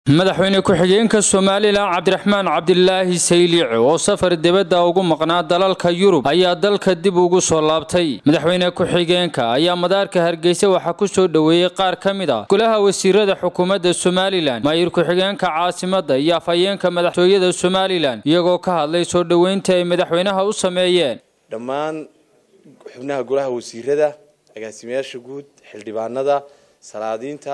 madaxweyne ku-xigeenka somalilan cabdiraxmaan cabdilaahi sayliic oo safar dibadda ugu maqnaa dalalka yurub ayaa dalka dib ugu soo laabtay madaxweyne ku-xigeenka ayaa madaarka hargeysa waxaa ku soo dhoweeyey qaar ka mid a golaha wasiirada xukuumadda somalilan maayir ku-xigeenka caasimadda iyo afhayeenka madaxtooyada somalilan iyagoo ka hadlay soo dhoweynta ay madaxweynaha u sameeyeen dhammaan xubnaha golaha wasiirada agaasimayaasha guud xildhibaanada salaadiinta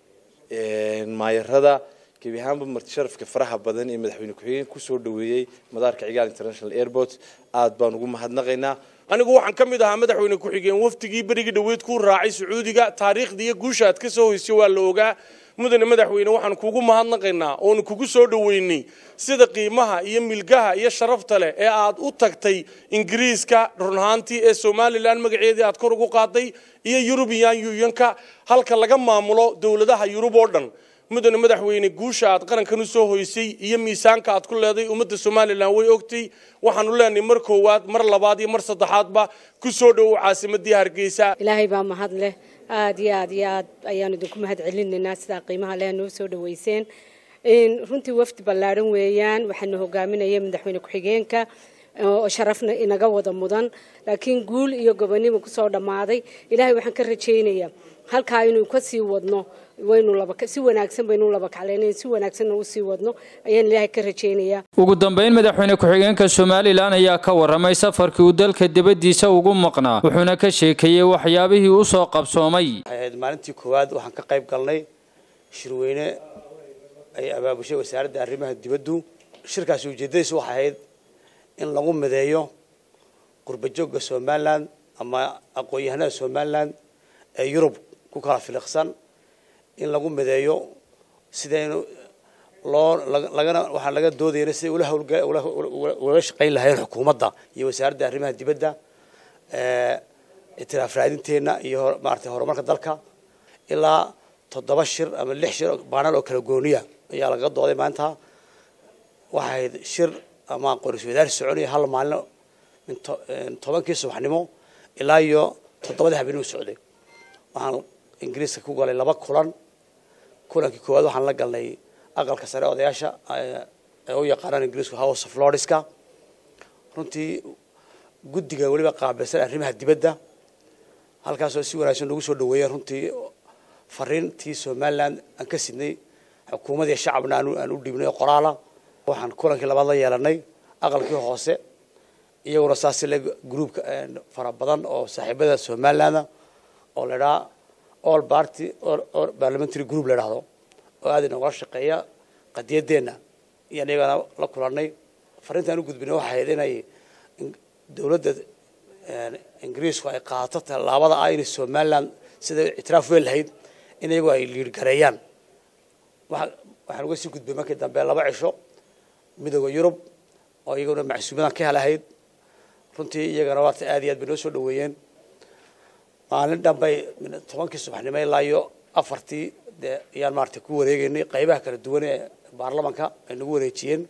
maayarada gebi ahaanba marti sharafka faraha badan ee madaxweyne ku-xigeen kusoo dhoweeyey madaarka cigaal international airport aad baan ugu mahadnaqaynaa anigu waxaan ka mid ahaa madaxweyne ku-xigeen wafdigii berigii dhoweyd ku raacay sacuudiga taariikhda iyo guusha aad ka soo hoysay waa la ogaa mudane madaxweyne waxaan kugu mahadnaqaynaa oonu kugu soo dhoweynay sida qiimaha iyo milgaha iyo sharafta leh ee aad u tagtay ingiriiska run ahaantii ee somalilan magaceedii aad kor ugu qaaday iyo yurubiyan yuyanka halka laga maamulo dowladaha yurub oo dhan mudane madaxweyne guusha aad qarankan u soo hoysay iyo miisaanka aad ku leeday ummadda somalilan way ogtay waxaanu leenahay mar koowaad mar labaad iyo mar saddexaadba ku soo dhowow caasimadii hargeysa ilaahay baa mahad leh aada iyo aad iyo aad ayaanu idinku mahad celinaynaa sidaa qiimaha leh noo soo dhaweyseen runtii wafdi ballaadhan weeyaan waxaana hogaaminaya madaxweyne ku-xigeenka oo sharafna inaga wada mudan laakiin guul iyo gobonimo kusoo dhammaaday ilaahay waxaan ka rajaynayaa halkaa inuu ka sii wadno waynu si wanaagsan baynu laba kaclaynayn si wanaagsanna usii wadno ayaan ilaahay ka rajaynayaa ugu dambeyn madaxweyne ku-xigeenka somalilan ayaa ka waramay safarkii uu dalka dibaddiisa ugu maqnaa wuxuuna ka sheekeeyey waxyaabihii u soo qabsoomay ahayd maalintii koowaad waxaan ka qayb galnay shirweyne ay abaabushay wasaaradda arrimaha dibaddu shirkaasi ujeeddadiisu waxay ahayd in lagu mideeyo qurbajoogga somalilan ama aqoon-yahanada somalilan ee yurub ku kala filiqsan in lagu mideeyo sidaynu loo lagana waxaan laga doodayna siday ula hawlula shaqayn lahayn xukuumadda iyo wasaaradda arrimaha dibadda itiraaf raadinteenna iyo maaragtay horumarka dalka ilaa toddoba shir ama lix shir baanal oo kala gooniya ayaa laga dooday maanta waxay ahayd shir ama qoris wadaar soconaya hal maalin min tobankii subaxnimo ilaa iyo toddobadii habeenimo socday waxaan ingiriiska ku galay laba kulan kulankii koowaad waxaan la galnay aqalka sare odayaasha ee u yaqaanaan ingiriisku house of lordska runtii guddiga weliba qaabilsan arrimaha dibadda halkaasoo si wanaagsan nagu soo dhaweeyeen runtii fariintii somaliland aan ka sidnay xukuumadii shacabna aan u dhiibnay oo qoraala waxaan kulankii labaad la yeelanay aqalkii hoose iyaguna saasi le groupka fara badan oo saaxiibada somaliland oo la idhaha all party or parliamentary group la idhahdo oo aad inagula shaqeeya qadiyadeenna iyaan iyagana la kulanay fariintaan u gudbinay waxay ahayd inay dowladda ingiriisku ay qaadato tallaabada ah inay somaliland siday ictiraaf weyn lahayd in iyagu ay liirgareeyaan waxaan uga sii gudbay markii dambe laba cisho midooda yurub oo iyaguna macsuumadan ka helahayd runtii iyagana waata aad iyo aad bay noo soo dhaweeyeen maalin dhanbay tobankii subaxnimo ilaa iyo afartii dee ayaan maaragtay ku wareegeynay qaybaha kala duwan ee baarlamanka ay nagu wareejiyeen